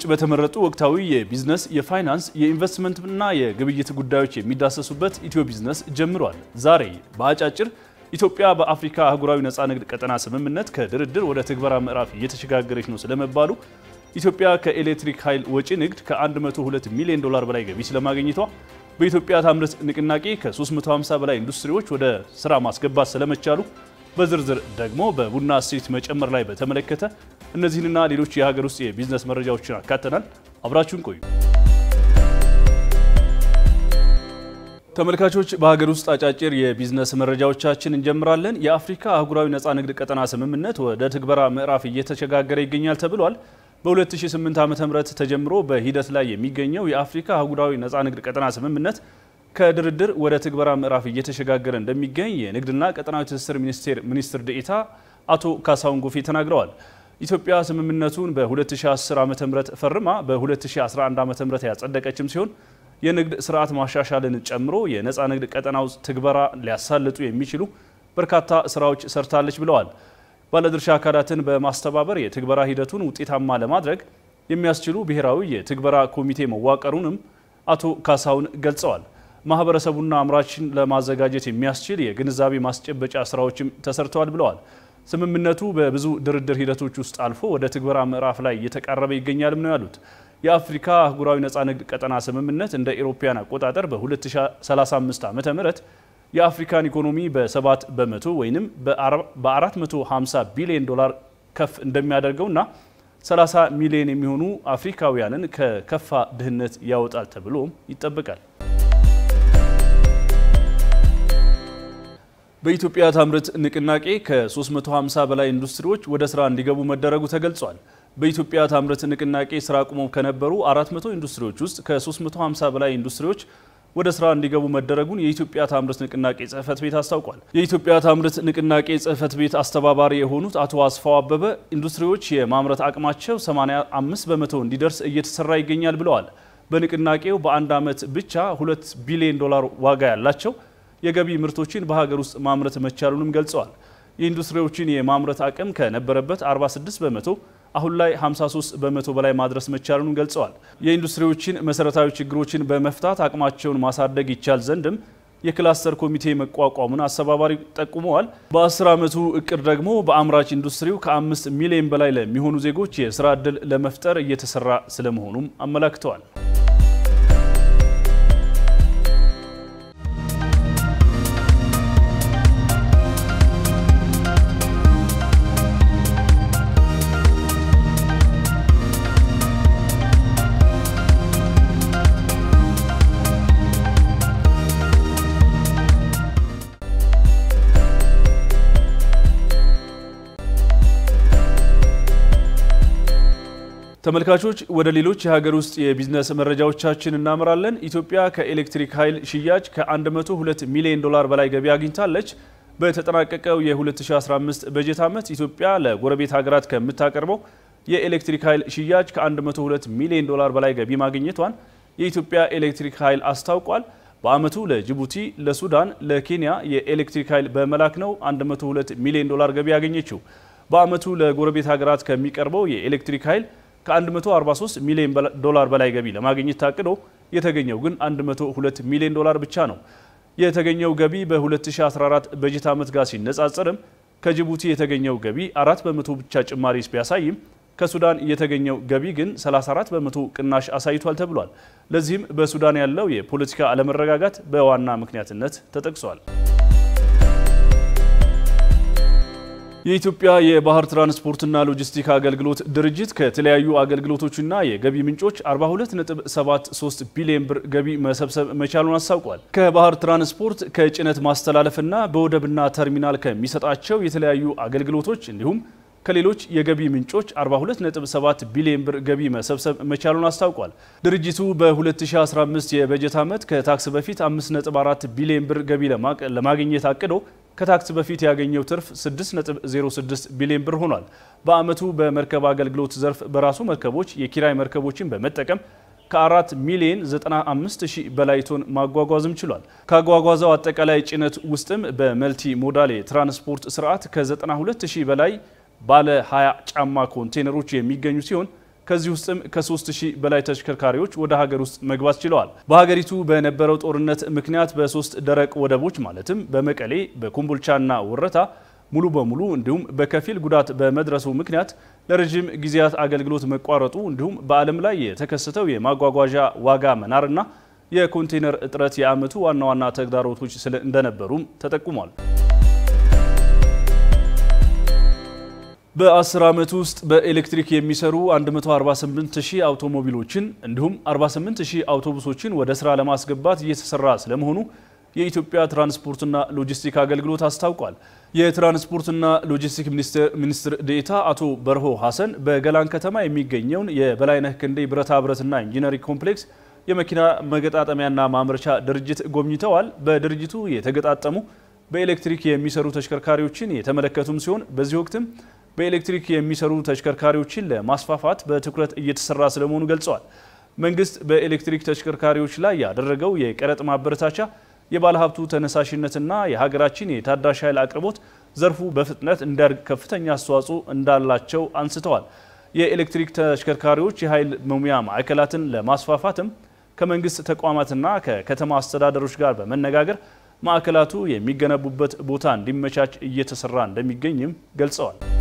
በተመረጡ ወቅታዊ የቢዝነስ፣ የፋይናንስ፣ የኢንቨስትመንትና የግብይት ጉዳዮች የሚዳሰሱበት ኢትዮ ቢዝነስ ጀምሯል። ዛሬ በአጫጭር ኢትዮጵያ በአፍሪካ አህጉራዊ ነፃ ንግድ ቀጠና ስምምነት ከድርድር ወደ ትግበራ ምዕራፍ እየተሸጋገረች ነው ስለመባሉ፣ ኢትዮጵያ ከኤሌክትሪክ ኃይል ወጪ ንግድ ከ102 ሚሊዮን ዶላር በላይ ገቢ ስለማግኘቷ፣ በኢትዮጵያ ታምርት ንቅናቄ ከ350 በላይ ኢንዱስትሪዎች ወደ ስራ ማስገባት ስለመቻሉ በዝርዝር ደግሞ በቡና እሴት መጨመር ላይ በተመለከተ እነዚህንና ሌሎች የሀገር ውስጥ የቢዝነስ መረጃዎችን አካተናል። አብራችሁን ቆዩ። ተመልካቾች፣ በሀገር ውስጥ አጫጭር የቢዝነስ መረጃዎቻችን እንጀምራለን። የአፍሪካ አህጉራዊ ነፃ ንግድ ቀጠና ስምምነት ወደ ትግበራ ምዕራፍ እየተሸጋገረ ይገኛል ተብሏል። በ2008 ዓ.ም ተጀምሮ በሂደት ላይ የሚገኘው የአፍሪካ አህጉራዊ ነፃ ንግድ ቀጠና ስምምነት ከድርድር ወደ ትግበራ ምዕራፍ እየተሸጋገረ እንደሚገኝ የንግድና ቀጠናዊ ትስስር ሚኒስቴር ሚኒስትር ዴኤታ አቶ ካሳሁን ጎፌ ተናግረዋል። ኢትዮጵያ ስምምነቱን በ2010 ዓ.ም ፈርማ በ2011 ዓ.ም ያጸደቀችም ሲሆን የንግድ ስርዓት ማሻሻልን ጨምሮ የነፃ ንግድ ቀጠናው ትግበራ ሊያሳልጡ የሚችሉ በርካታ ስራዎች ሰርታለች ብለዋል። ባለድርሻ አካላትን በማስተባበር የትግበራ ሂደቱን ውጤታማ ለማድረግ የሚያስችሉ ብሔራዊ የትግበራ ኮሚቴ መዋቀሩንም አቶ ካሳሁን ገልጸዋል። ማህበረሰቡና አምራችን ለማዘጋጀት የሚያስችል የግንዛቤ ማስጨበጫ ስራዎችም ተሰርተዋል ብለዋል። ስምምነቱ በብዙ ድርድር ሂደቶች ውስጥ አልፎ ወደ ትግበራ ምዕራፍ ላይ እየተቃረበ ይገኛልም ነው ያሉት። የአፍሪካ አህጉራዊ ነፃ ንግድ ቀጠና ስምምነት እንደ ኤሮፓያን አቆጣጠር በ2035 ዓ ም የአፍሪካን ኢኮኖሚ በ7 በመቶ ወይም በ450 ቢሊዮን ዶላር ከፍ እንደሚያደርገውና 30 ሚሊዮን የሚሆኑ አፍሪካውያንን ከከፋ ድህነት ያወጣል ተብሎም ይጠበቃል። በኢትዮጵያ ታምርት ንቅናቄ ከ350 በላይ ኢንዱስትሪዎች ወደ ስራ እንዲገቡ መደረጉ ተገልጿል። በኢትዮጵያ ታምርት ንቅናቄ ስራ አቁመው ከነበሩ 400 ኢንዱስትሪዎች ውስጥ ከ350 በላይ ኢንዱስትሪዎች ወደ ስራ እንዲገቡ መደረጉን የኢትዮጵያ ታምርት ንቅናቄ ጽህፈት ቤት አስታውቋል። የኢትዮጵያ ታምርት ንቅናቄ ጽህፈት ቤት አስተባባሪ የሆኑት አቶ አስፋው አበበ ኢንዱስትሪዎች የማምረት አቅማቸው 85 በመቶ እንዲደርስ እየተሰራ ይገኛል ብለዋል። በንቅናቄው በአንድ ዓመት ብቻ 2 ቢሊዮን ዶላር ዋጋ ያላቸው የገቢ ምርቶችን በሀገር ውስጥ ማምረት መቻሉንም ገልጸዋል። የኢንዱስትሪዎችን የማምረት አቅም ከነበረበት 46 በመቶ አሁን ላይ 53 በመቶ በላይ ማድረስ መቻሉንም ገልጸዋል። የኢንዱስትሪዎችን መሰረታዊ ችግሮችን በመፍታት አቅማቸውን ማሳደግ ይቻል ዘንድም የክላስተር ኮሚቴ መቋቋሙን አስተባባሪ ጠቁመዋል። በ10 ዓመቱ እቅድ ደግሞ በአምራች ኢንዱስትሪው ከአምስት ሚሊዮን በላይ ለሚሆኑ ዜጎች የስራ ዕድል ለመፍጠር እየተሰራ ስለመሆኑም አመላክተዋል። ተመልካቾች ወደ ሌሎች የሀገር ውስጥ የቢዝነስ መረጃዎቻችን እናመራለን። ኢትዮጵያ ከኤሌክትሪክ ኃይል ሽያጭ ከ102 ሚሊዮን ዶላር በላይ ገቢ አግኝታለች። በተጠናቀቀው የ2015 በጀት ዓመት ኢትዮጵያ ለጎረቤት ሀገራት ከምታቀርበው የኤሌክትሪክ ኃይል ሽያጭ ከ102 ሚሊዮን ዶላር በላይ ገቢ ማግኘቷን የኢትዮጵያ ኤሌክትሪክ ኃይል አስታውቋል። በዓመቱ ለጅቡቲ፣ ለሱዳን፣ ለኬንያ የኤሌክትሪክ ኃይል በመላክ ነው 102 ሚሊዮን ዶላር ገቢ ያገኘችው። በዓመቱ ለጎረቤት ሀገራት ከሚቀርበው የኤሌክትሪክ ኃይል ከ143 ሚሊዮን ዶላር በላይ ገቢ ለማግኘት ታቅዶ የተገኘው ግን 102 ሚሊዮን ዶላር ብቻ ነው። የተገኘው ገቢ በ2014 በጀት ዓመት ጋር ሲነጻጸርም ከጅቡቲ የተገኘው ገቢ አራት በመቶ ብቻ ጭማሪ ቢያሳይም ከሱዳን የተገኘው ገቢ ግን 34 በመቶ ቅናሽ አሳይቷል ተብሏል። ለዚህም በሱዳን ያለው የፖለቲካ አለመረጋጋት በዋና ምክንያትነት ተጠቅሷል። የኢትዮጵያ የባህር ትራንስፖርትና ሎጂስቲክ አገልግሎት ድርጅት ከተለያዩ አገልግሎቶችና የገቢ ምንጮች 42.73 ቢሊዮን ብር ገቢ መሰብሰብ መቻሉን አስታውቋል። ከባህር ትራንስፖርት ከጭነት ማስተላለፍና በወደብና ተርሚናል ከሚሰጣቸው የተለያዩ አገልግሎቶች እንዲሁም ከሌሎች የገቢ ምንጮች 42.7 ቢሊዮን ብር ገቢ መሰብሰብ መቻሉን አስታውቋል። ድርጅቱ በ2015 የበጀት ዓመት ከታክስ በፊት 5.4 ቢሊዮን ብር ገቢ ለማግኘት አቅዶ ከታክስ በፊት ያገኘው ትርፍ 6.06 ቢሊዮን ብር ሆኗል። በዓመቱ በመርከብ አገልግሎት ዘርፍ በራሱ መርከቦች የኪራይ መርከቦችን በመጠቀም ከ4 ሚሊዮን 95 ሺህ በላይ ቶን ማጓጓዝም ችሏል። ካጓጓዘው አጠቃላይ ጭነት ውስጥም በመልቲ ሞዳል የትራንስፖርት ስርዓት ከ92 ሺህ በላይ ባለ 20 ጫማ ኮንቴነሮች የሚገኙ ሲሆን ከዚህ ውስጥም ከ3000 በላይ ተሽከርካሪዎች ወደ ሀገር ውስጥ መግባት ችለዋል። በሀገሪቱ በነበረው ጦርነት ምክንያት በሶስት ደረቅ ወደቦች ማለትም በመቀሌ፣ በኮምቦልቻና ወረታ ሙሉ በሙሉ እንዲሁም በከፊል ጉዳት በመድረሱ ምክንያት ለረዥም ጊዜያት አገልግሎት መቋረጡ እንዲሁም በዓለም ላይ የተከሰተው የማጓጓዣ ዋጋ መናርና የኮንቴነር እጥረት የዓመቱ ዋና ዋና ተግዳሮቶች እንደነበሩም ተጠቁሟል። በ10 ዓመት ውስጥ በኤሌክትሪክ የሚሰሩ 148 ሺህ አውቶሞቢሎችን እንዲሁም 48 ሺህ አውቶቡሶችን ወደ ስራ ለማስገባት እየተሰራ ስለመሆኑ የኢትዮጵያ ትራንስፖርትና ሎጂስቲክ አገልግሎት አስታውቋል። የትራንስፖርትና ሎጂስቲክ ሚኒስትር ዴኤታ አቶ በርሆ ሐሰን በገላን ከተማ የሚገኘውን የበላይነህ ክንዴ ብረታ ብረትና ኢንጂነሪንግ ኮምፕሌክስ የመኪና መገጣጠሚያና ማምረቻ ድርጅት ጎብኝተዋል። በድርጅቱ የተገጣጠሙ በኤሌክትሪክ የሚሰሩ ተሽከርካሪዎችን የተመለከቱም ሲሆን በዚህ ወቅትም በኤሌክትሪክ የሚሰሩ ተሽከርካሪዎችን ለማስፋፋት በትኩረት እየተሰራ ስለመሆኑ ገልጸዋል። መንግስት በኤሌክትሪክ ተሽከርካሪዎች ላይ ያደረገው የቀረጥ ማበረታቻ የባለሀብቱ ተነሳሽነትና የሀገራችን የታዳሽ ኃይል አቅርቦት ዘርፉ በፍጥነት እንዲያድግ ከፍተኛ አስተዋጽኦ እንዳላቸው አንስተዋል። የኤሌክትሪክ ተሽከርካሪዎች የኃይል መሙያ ማዕከላትን ለማስፋፋትም ከመንግስት ተቋማትና ከከተማ አስተዳደሮች ጋር በመነጋገር ማዕከላቱ የሚገነቡበት ቦታ እንዲመቻች እየተሰራ እንደሚገኝም ገልጸዋል።